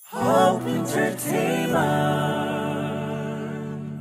Hope Entertainment.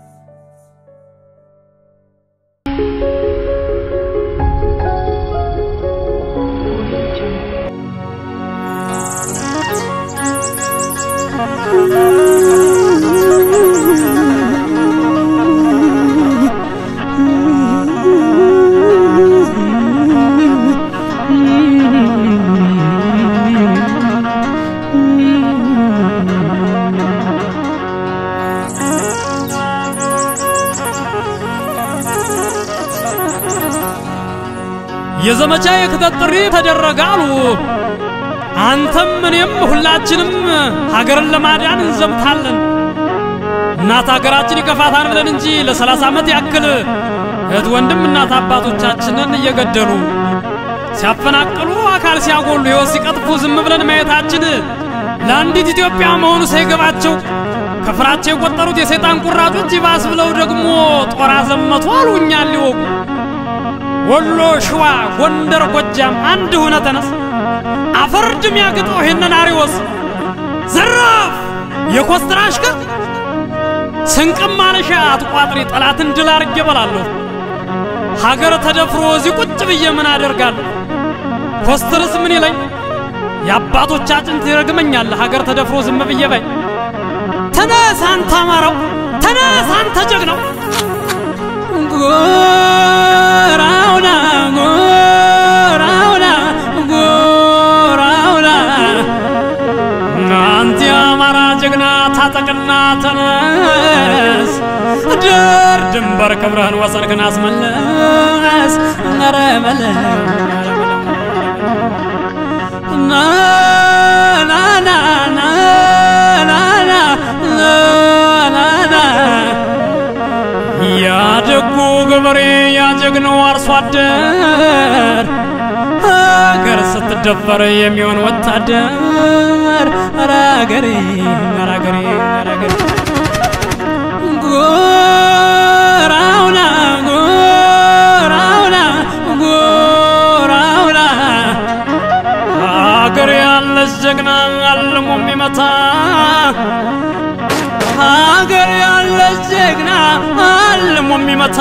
የዘመቻ የክተት ጥሪ ተደረገ አሉ። አንተም እኔም ሁላችንም ሀገርን ለማዳን እንዘምታለን። እናት ሀገራችን ይከፋታል ብለን እንጂ ለሰላሳ ዓመት ያክል እህት ወንድም እናት አባቶቻችንን እየገደሉ ሲያፈናቅሉ፣ አካል ሲያጎሉ፣ ሕይወት ሲቀጥፉ ዝም ብለን ማየታችን ለአንዲት ኢትዮጵያ መሆኑ ሳይገባቸው ከፍራቸው የቆጠሩት የሰይጣን ቁራጮች ይባስ ብለው ደግሞ ጦር አዘመቱ አሉ እኛን ሊወጉ ወሎ፣ ሸዋ፣ ጎንደር፣ ጎጃም አንድ ሆነ ተነስ አፈርድም ያግጠው ይሄንን አሪዎስ ዘራፍ የኮስትራ አሽከር ስንቅም ማለሻ አትቋጥሪ ጠላትን ድል አርጌ እበላለሁ። ሀገር ተደፍሮ እዚህ ቁጭ ብዬ ምን አደርጋለሁ? ኮስትርስ ምን ይለኝ? የአባቶቻችን ትረግመኛል። ሀገር ተደፍሮ ዝም ብዬ በይ። ተነስ አንተ አማራው፣ ተነስ አንተ ጀግናው ጎራውና ጎራውና ጎራውና አንተ የአማራ ጀግና ታጠቅና ተነስ ዳር ድንበር ክብርህን ወሰንክን አስመለስ ኧረ በለው ና ና ና ና ና ና ና ና ያደጉ ገበሬ ያጀግነው አርሶ አደር ሀገር ስትደፈር የሚሆን ወታደር ኧረ አገሬ ኧረ አገሬ ኧረ አገሬ ጎራውና ጎራውና ጎራውና ሀገር ያለች ጀግና አልሞ የሚመታ ሀገር ያለች ጀግና አልሞ የሚመታ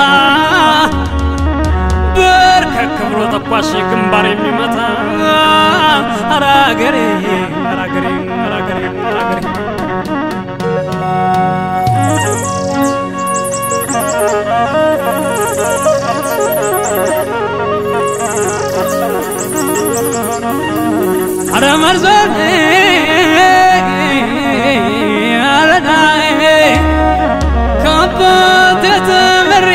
በርከክ ብሎ ተኳሽ ግንባር የሚመታ ኧረ አገሬ ኧረ አገሬ ኧረ አገሬ ኧረ አገሬ ኧረ መርዘን አረናዬ ከአባቴ ተምሬ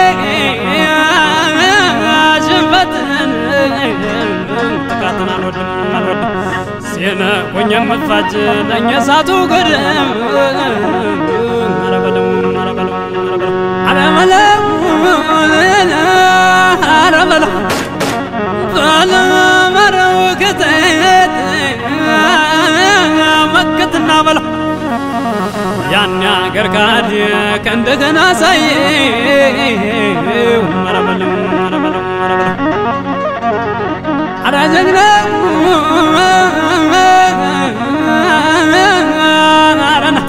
ሽንፈትን ጥቃትን አልወድም አልወድም ሲነቁኝ የምፋጅ ነኝ እሳቱ ግድም ኧረ በለው ኧረ በለው ኧረ በለው ኧረ በለው ባለመረው ክተት መከትና በለው ያን አገር ካድ ከእንደገና ሳይ ኧረ በለው ኧረ በለው ኧረ በለው ኧረ ጀግና ኧረና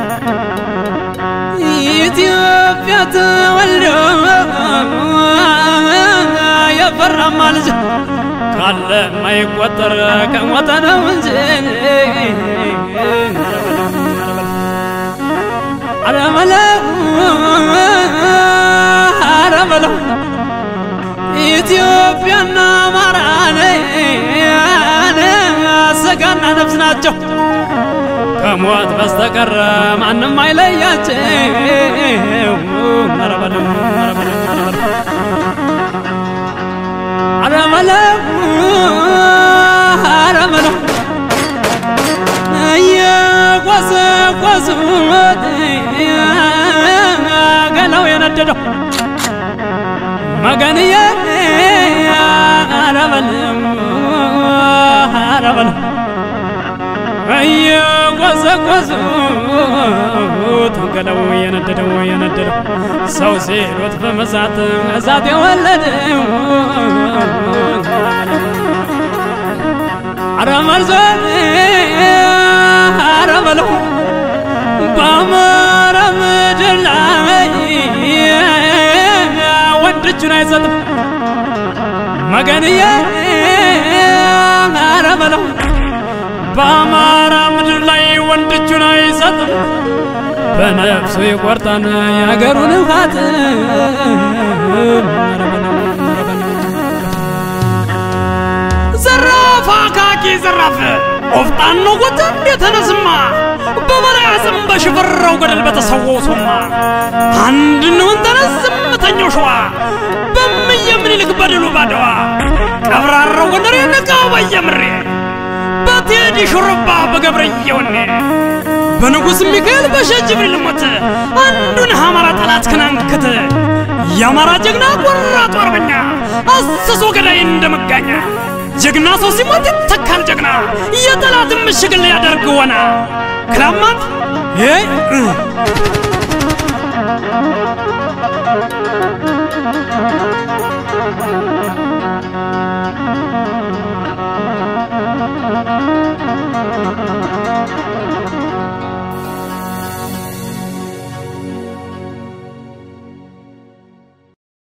ኢትዮጵያ ተወልዶ የፈራማ ልጅ ካለ ማይቆጠር ከሞተ ነው እንጂ ኧረ በለው ኧረ በለው ኢትዮጵያና አማራ ስጋና ነፍስ ናቸው ከሞት በስተቀር ማንም አይለያቸው ኧረ በለው ኧረ በለው ኧረ በለው ኧረ በለው እየቆሰቆሱት ገላው የነደደው መገንዬ ኧረ በለው ኧረ በለው እየቆሰቆሱት ገላው የነደደው የነደደው ሰው ሲሉት በመሳት እሳት የወለደው ኧረ መርዞ በለው በአማራ ምድር ላይ ወንድ እጁን አይሰጥም መገንዬ ኧረ በለው በአማራ ምድር ላይ ወንድ እጁን አይሰጥም በነፍሱ ይቆርጣን የአገሩን ውሃት ዘራፍ አካኪ ዘራፍ ቆፍጣን ነው ጎጃም የተነስማ በበላይ አጽም በሽፈራው ገደል በተሰወው ሶማ አንድ ነውን ተነስ ዝምተኛው ሸዋ በምየ ምኒልክ በድሉ ባድዋ ቀብራራው ጎንደሬ ነቃው በየምሬ በቴዲ ሹርባ በገብረየ ወኔ በንጉሥ ሚካኤል በሸህ ጅብሪል ሞት አንዱን አማራ ጠላት ክናንክት የአማራ ጀግና ቆራጡ አርበኛ አስሶ ገዳይ እንደ መጋኛ ጀግና ሰው ሲሞት ይተካል ጀግና የጠላትን ምሽግ ሊያደርግ ሆነ ክላማት